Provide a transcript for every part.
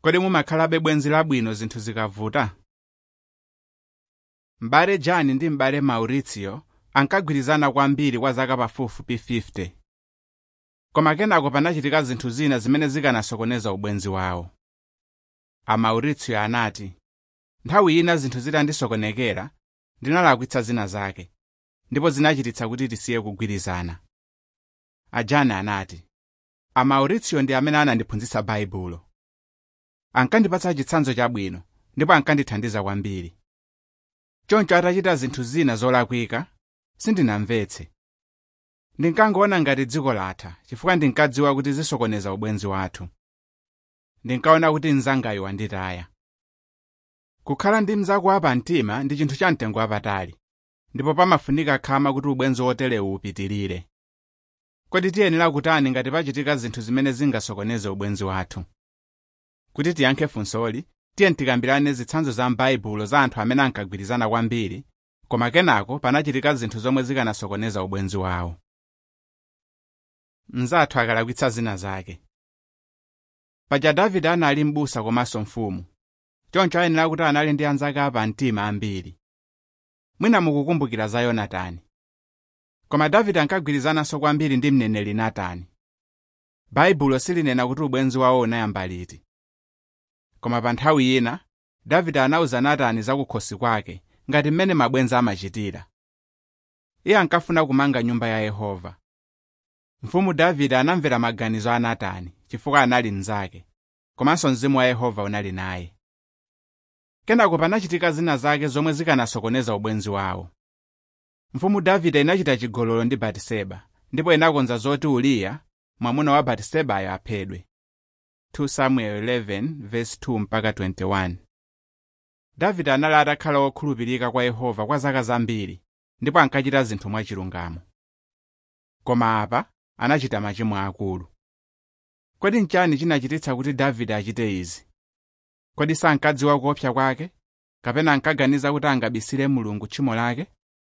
kodi mumakhalabe bwenzi labwino zinthu zikavuta m'bale jani ndi m'bale mauricio ankagwirizana kwambiri kwa zaka pafupifupi 50 koma kenako panachitika zinthu zina zimene zikanasokoneza ubwenzi wawo a mauricio anati nthawi ina zinthu zitandisokonekera ndinalakwitsa zina zake ndipo zinachititsa kuti tisiye kugwirizana a jani anati a mauricio ndi amene anandiphunzitsa baibulo ankandipatsa chitsanzo chabwino ndipo ankandithandiza kwambiri choncho atachita zinthu zina zolakwika sindinamvetse ndinkangoona ngati dziko latha chifukwa ndinkadziwa kuti zisokoneza ubwenzi wathu ndinkaona kuti mnzangayo wanditaya kukhala ndi mnzako wapamtima ndi chinthu cha mtengo wapatali ndipo pamafunika khama kuti ubwenzi woterewu upitirire kodi tiyenera kutani ngati pachitika zinthu zimene zingasokoneze ubwenzi wathu kuti tiyankhe funsoli tiye tikambirane zitsanzo za m'baibulo za anthu amene ankagwirizana kwambiri koma kenako panachitika zinthu zomwe zikanasokoneza ubwenzi wawo mnzathu akalakwitsa zina zake paja davide anali m'busa komanso mfumu choncho ayenera kuti anali ndi anzake apamtima ambiri mwina mukukumbukira za yonatani koma davide ankagwirizananso kwambiri ndi mneneri natani baibulo silinena kuti ubwenzi wawo unayamba liti koma pa nthawi ina davide anawuza natani za kukhosi kwake ngati mmene mabwenzi amachitira iye ankafuna kumanga nyumba ya yehova mfumu davide anamvera maganizo a natani chifukwa anali mnzake komanso mzimu wa yehova unali naye kenako panachitika zina zake zomwe zikanasokoneza ubwenzi wawo mfumu davide inachita chigololo ndi batiseba ndipo inakonza zoti uriya mwamuna wa batisebayo aphedwe 2 samuel 11:2 mpaka 21 davide anali atakhala wokhulupirika kwa yehova kwa zaka zambiri ndipo ankachita zinthu mwachilungamo koma apa anachita machimo akulu kodi nchani chinachititsa kuti davide achite izi kodi sankadziwa kuopsa kwake kapena ankaganiza kuti angabisire mulungu tchimo lake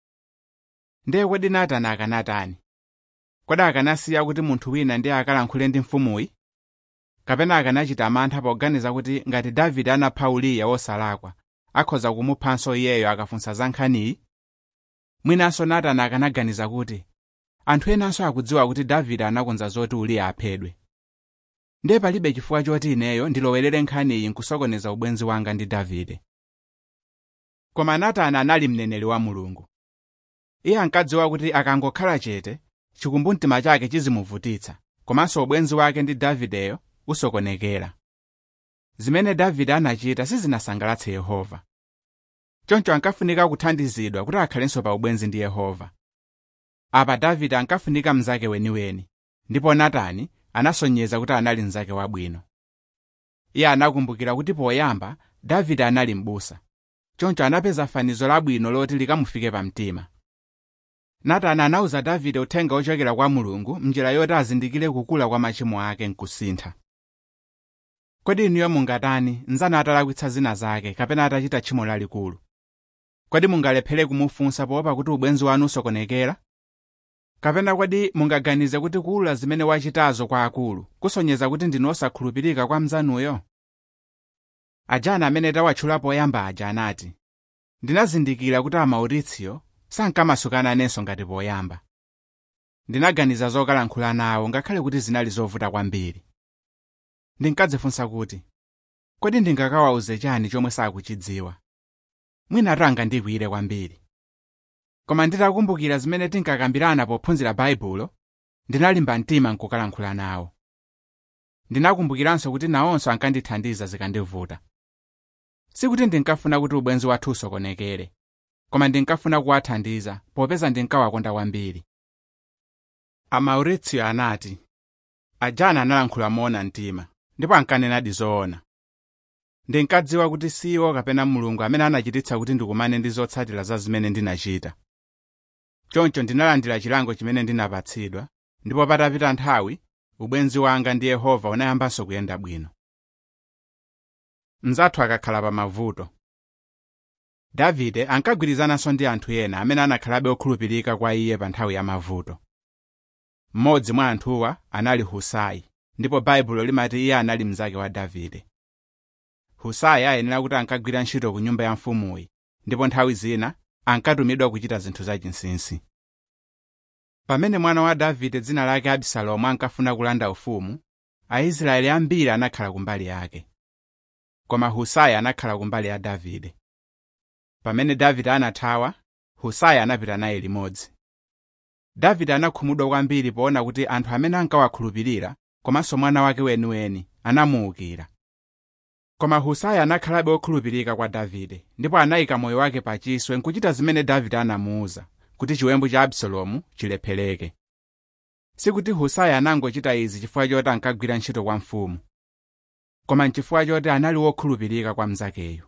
ndiye kodi natani akanatani kodi akanasiya kuti munthu wina ndiye akalankhule ndi mfumuyi kapena akanachita mantha poganiza kuti ngati davide anapha uriya wosalakwa akhoza kumuphanso iyeyo akafunsa za nkhaniyi mwinanso natani akanaganiza kuti anthu enanso akudziwa kuti davide anakonza zoti uriya aphedwe ndiye palibe chifukwa choti ineyo ndilowerere nkhaniyi nkusokoneza ubwenzi wanga ndi davide koma natani anali mneneri wa mulungu iye ankadziwa kuti akangokhala chete chikumbumtima chake chizimuvutitsa komanso ubwenzi wake ndi davideyo usokonekera zimene davide anachita sizinasangalatse yehova choncho ankafunika kuthandizidwa kuti akhalenso pa ubwenzi ndi yehova apa davide ankafunika mnzake weniweni ndipo natani anasonyeza kuti anali mnzake wabwino iye anakumbukira kuti poyamba davide anali m'busa choncho anapeza fanizo labwino loti likamufike pamtima natani anawuza davide uthenga ochokera kwa mulungu mnjira yoti azindikire kukula kwa machimo ake nkusintha kodi inuyo mungatani nzanu atalakwitsa zina zake kapena atachita tchimo lalikulu kodi mungalephere kumufunsa poopa kuti ubwenzi wanu usokonekera kapena kodi mungaganize kuti kuwulula zimene wachitazo kwa akulu kusonyeza kuti ndinu osakhulupirika kwa mnzanuyo ajana amene tawatchula poyamba aja anati ndinazindikira kuti amauritsio sankamasukana ngati poyamba ndinaganiza zokalankhula nawo ngakhale kuti zinali zovuta kwambiri ndinkadzifunsa kuti kodi ndingakawauze chani chomwe sakuchidziwa mwinatu angandikwiyire kwambiri koma nditakumbukira zimene tinkakambirana pophunzira baibulo ndinalimba mtima nkukalankhula nawo ndinakumbukiranso kuti nawonso ankandithandiza zikandivuta sikuti ndinkafuna kuti ubwenzi wathu usokonekere koma ndinkafuna kuwathandiza popeza ndinkawakonda kwambiri amauritsio anati ajana analankhula moona mtima ndipo ankanenadi zoona ndinkadziwa kuti siwo kapena mulungu amene anachititsa kuti ndikumane ndi zotsatira za zimene ndinachita choncho ndinalandira chilango chimene ndinapatsidwa ndipo patapita nthawi ubwenzi wanga ndi yehova unayambanso kuyenda bwino mnzathu akakhala pa mavuto davide ankagwirizananso ndi anthu ena amene anakhalabe okhulupirika kwa iye pa nthawi ya mavuto mmodzi mwa anthuwa anali husai ndipo baibulo limati iye anali mnzake wa davide husai ayenera kuti ankagwira ntchito ku nyumba ya mfumuyi ndipo nthawi zina ankatumidwa kuchita zinthu zachinsinsi pamene mwana wa davide dzina lake abisalomu ankafuna kulanda ufumu aisraeli ambiri anakhala kumbali yake koma husai anakhala kumbali ya davide pamene davide anathawa husai anapita naye limodzi davide anakhumudwa kwambiri poona kuti anthu amene ankawakhulupirira komanso mwana wake weniweni anamuwukira koma husai anakhalabe wokhulupirika kwa davide ndipo anayika moyo wake pachiswe nkuchita zimene davide anamuwuza kuti chiwembu cha abisalomu chilephereke sikuti husai anangochita izi chifukwa choti ankagwira ntchito kwa mfumu koma nchifukwa choti anali wokhulupirika kwa mnzakeyo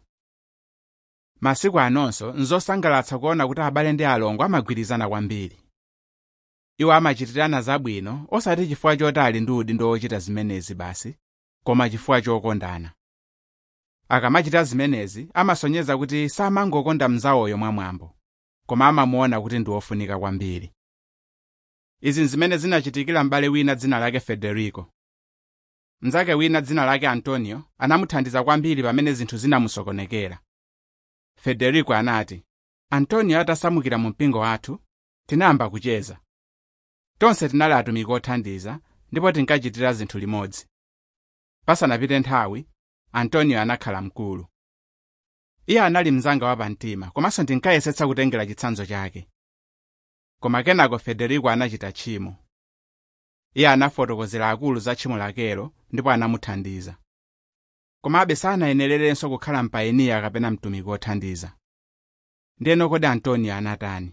masiku anonso nzosangalatsa kuona kuti abale ndi alongo amagwirizana kwambiri iwo amachitirana zabwino osati chifukwa choti ali ndi udindo wochita zimenezi basi koma chifukwa chokondana akamachita zimenezi amasonyeza kuti samangokonda mnzawoyo mwamwambo koma amamuona kuti ndi wofunika kwambiri izi zimene zinachitikira m'bale wina dzina lake federico mnzake wina dzina lake antonio anamuthandiza kwambiri pamene zinthu zinamusokonekera federico anati antonio atasamukira mu mpingo wathu tinayamba kucheza tonse tinali atumiki othandiza ndipo tinkachitira zinthu limodzi pasanapite nthawi antonio anakhala mkulu iye anali mnzanga wapamtima komanso ndinkayesetsa kutengera chitsanzo chake koma kenako federico anachita tchimo iye anafotokozera akulu za tchimo lakelo ndipo anamuthandiza komabe sanayenererenso kukhala mpayiniya kapena mtumiki wothandiza ndiyeno kodi antonio anatani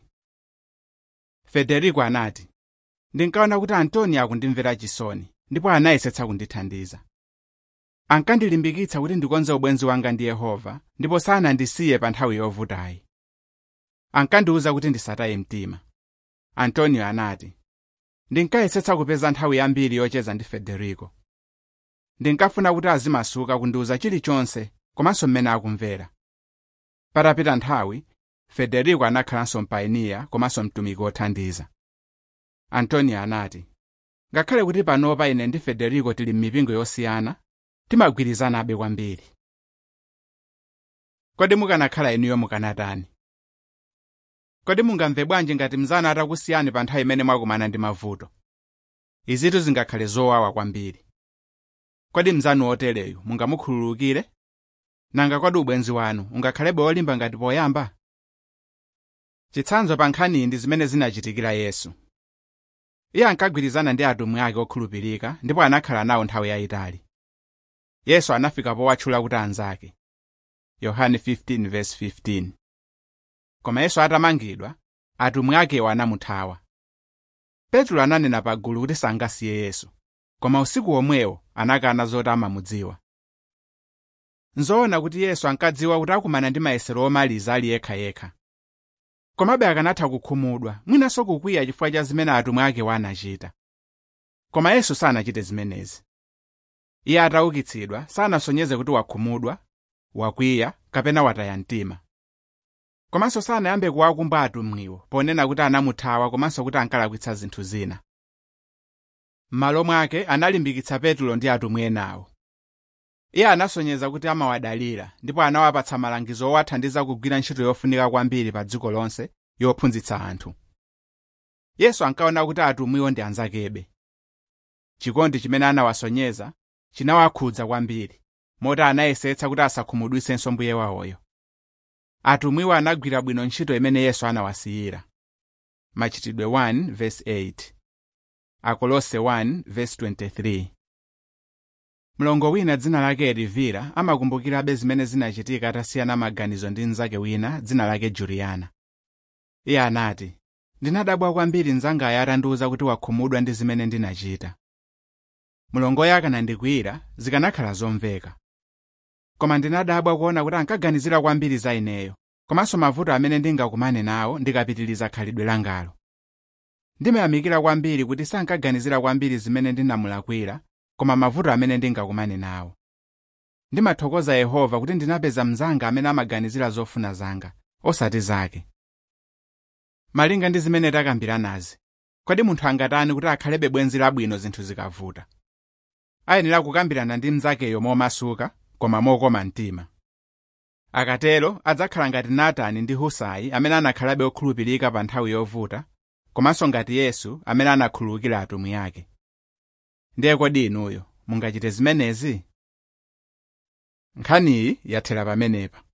federico anati ndinkaona kuti antonio akundimvera chisoni ndipo anayesetsa kundithandiza ankandilimbikitsa kuti ndikonze ubwenzi wanga ndi yehova ndipo sanandisiye pa nthawi yovutayi ankandiwuza kuti ndisataye mtima antonio anati ndinkayesetsa kupeza nthawi yambiri yocheza ndi federico ndinkafuna kuti azimasuka kundiwuza chilichonse komanso mmene akumvera patapita nthawi federico anakhalanso mpayiniya komanso mtumiki wothandiza antonio anati ngakhale kuti panopa ine ndi federico tili m'mipingo yosiyana timagwirizanabe kwambiri kodi mukanakhala inuyo mukanatani kodi mungamve bwanji ngati mnzanu atakusiyani pa nthawi imene mwakumana ndi mavuto izitu zingakhale zowawa kwambiri kodi mnzanu wotereyu mungamukhululukire nanga kodi ubwenzi wanu ungakhalebe wolimba ngati poyamba chitsanzo pa nkhaniyi ndi zimene zinachitikira yesu iye ankagwirizana ndi atumwi ake okhulupirika ndipo anakhala nawo nthawi yayitali yesu anafika powatchula kuti anzake yohane 15:15 koma yesu atamangidwa atumwi akewo anamuthawa petro ananena pagulu kuti sangasiye yesu koma usiku womwewo anakana zoti amamudziwa nzoona kuti yesu ankadziwa kuti akumana ndi mayesero omaliza ali yekhayekha komabe akanatha kukhumudwa mwinanso kukwiya chifukwa cha zimene atumwi akewo anachita koma yesu sanachite zimenezi iye ataukitsidwa sanasonyeze kuti wakhumudwa wakwiya kapena wataya mtima komanso sanayambe kuwakumba atumwiwo ponena kuti anamuthawa komanso kuti ankalakwitsa zinthu zina m'malo mwake analimbikitsa petulo ndi atumwi enawo iye anasonyeza kuti amawadalira ndipo anawapatsa malangizo owathandiza kugwira ntchito yofunika kwambiri pa dziko lonse yophunzitsa anthu yesu ankaona kuti atumwiwo ndi anzakebe chikondi chimene anawasonyeza chinawakhudza kwambiri moti anayesetsa kuti asakhumudwitsenso mbuye wawoyo atumwiwo anagwira bwino ntchito imene yesu anawasiyira machitidwe 1:8 akolose 1:23 mlongo wina dzina lake elivira amakumbukirabe zimene zinachitika atasiyana maganizo ndi mnzake wina dzina lake juliyana iye anati ndinadabwa kwambiri mnzangayo atandiwuza kuti wakhumudwa ndi zimene ndinachita mlongoyo akanandikwiyira zikanakhala zomveka koma ndinadabwa kuona kuti ankaganizira kwambiri za ineyo komanso mavuto amene ndingakumane nawo ndikapitiliza khalidwe langalo ndimayamikira kwambiri kuti sankaganizira kwambiri zimene ndinamulakwira koma mavuto amene ndingakumane nawo ndimathokoza yehova kuti ndinapeza mnzanga amene amaganizira zofuna zanga osati zake malinga ndi zimene takambiranazi kodi munthu angatani kuti akhalebe bwenzi labwino zinthu zikavuta ayenera kukambirana ndi mnzakeyo momasuka koma mokoma mtima akatero adzakhala ngati natani ndi husai amene anakhalabe okhulupirika pa nthawi yovuta komanso ngati yesu amene anakhululukira atumwi ake ndiye kodi inuyo mungachite zimenezi nkhaniyi yathera pamenepa